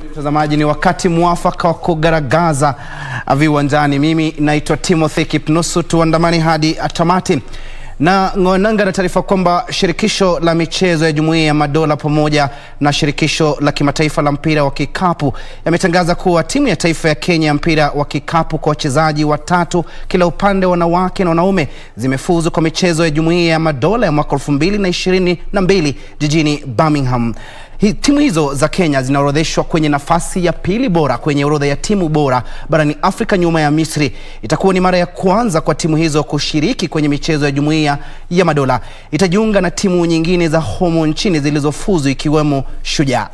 Mtazamaji, ni wakati mwafaka wa kugaragaza viwanjani. Mimi naitwa Timothy Kipnusu, tuandamani hadi tamati na ng'onanga na taarifa kwamba shirikisho la michezo ya Jumuiya ya Madola pamoja na shirikisho la kimataifa la mpira wa kikapu yametangaza kuwa timu ya taifa ya Kenya ya mpira wa kikapu kwa wachezaji watatu kila upande, wanawake na wanaume, zimefuzu kwa michezo ya Jumuiya ya Madola ya mwaka 2022 jijini Birmingham. Hi, timu hizo za Kenya zinaorodheshwa kwenye nafasi ya pili bora kwenye orodha ya timu bora barani Afrika nyuma ya Misri. Itakuwa ni mara ya kwanza kwa timu hizo kushiriki kwenye michezo ya Jumuiya ya Madola. Itajiunga na timu nyingine za humu nchini zilizofuzu ikiwemo Shujaa.